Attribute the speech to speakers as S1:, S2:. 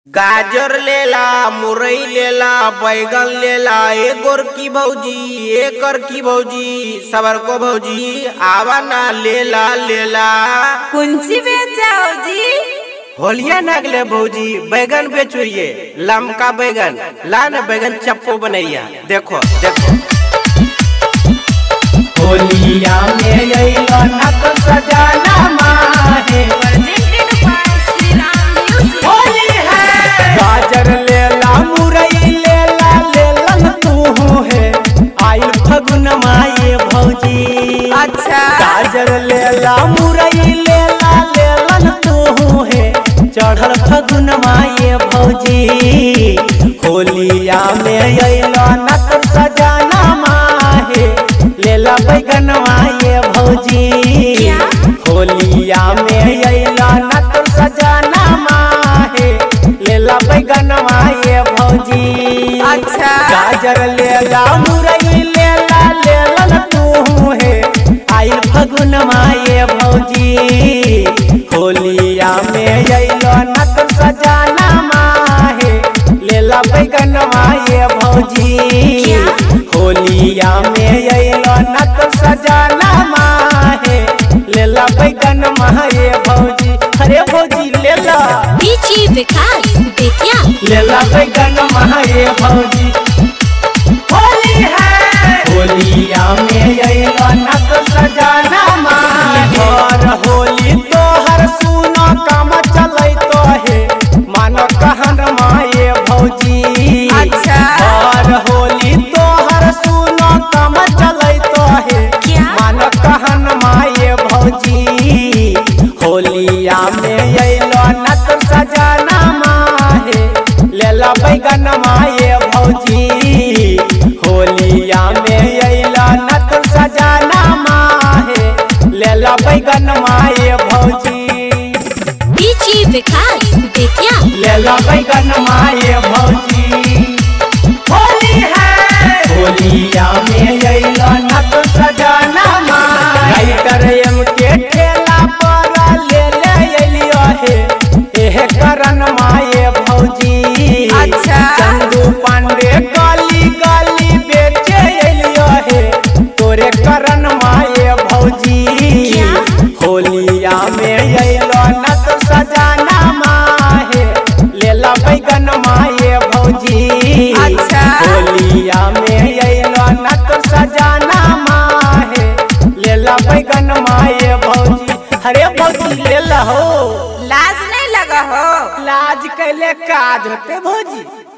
S1: गाजर लेला मुरई लेला बैगन लेला ए गोरकी भौजी ए करकी भौजी सबर को भौजी आवा ना लेला लेला
S2: कुंची बेचाओ जी
S1: होलिया नागले भौजी बैगन बेचुरिए लमका बैगन ला न बैगन चप्पो बनैया देखो देखो होलिया में अइलो नक सजाना माहे
S2: presented by Sri Ram Music.
S1: Holi है गाजर लेला मुरई लेला लेलन तू है आइल फगुन माए भौजी
S2: अच्छा
S1: गाजर लेला मुरई लेला लेलन तू है चढ़ल फगुन माए भौजी होलिया में अइलो नक सजाना माहे लेला बैगन माए भौजी
S2: क्या?
S1: होलिया में अइला नक सजाना माहे लेला बैगन माए भौजी
S2: अच्छा।
S1: गाजर लेला मुरई लेला लेलन तू है आइल फगुन माए भौजी होलिया में अइलो नक सजाना माहे लेला बैगन माए भौजी
S2: क्या?
S1: होलिया में अइलो नक सजाना माहे लेला बैगन माए भौजी अरे भौजी लेला
S2: बीची विकास बेतिया
S1: लेला बैगन माए भौजी होली है होलिया में अइलो नक सजाना माहे घर होली तोहर सुनो काम चलै तो हे मानो कहन माए भौजी
S2: अच्छा।
S1: घर होली तोहर सुनो काम चलै तो हे
S2: क्या?
S1: मान कहन माए भौजी होलिया में अइलो नक सजाना माहे लेला बैगन माए भौजी होलिया में अइलो नक सजाना माहे लेला बैगन माए भौजी
S2: बीची विकास बेतिया
S1: लेला बैगन माए भौजी होली है होलिया में अइलो नक सजाना माए राइटर एम के ठेला पर ले ले अइलियो हे एहे करन माए भौजी
S2: अच्छा।
S1: चंदू पांडे गली गली बेचे अइलियो हे तोरे करन माए भौजी
S2: क्या?
S1: होलिया में अइलो नक सजाना माहे लेला बैगन माए भौजी
S2: अच्छा।
S1: होलिया में अइलो नक सजाना माहे लेला बैगन माए भौजी अरे भौजी लेला हो
S2: लाज नहीं लगा हो
S1: लाज कैले काज होते भौजी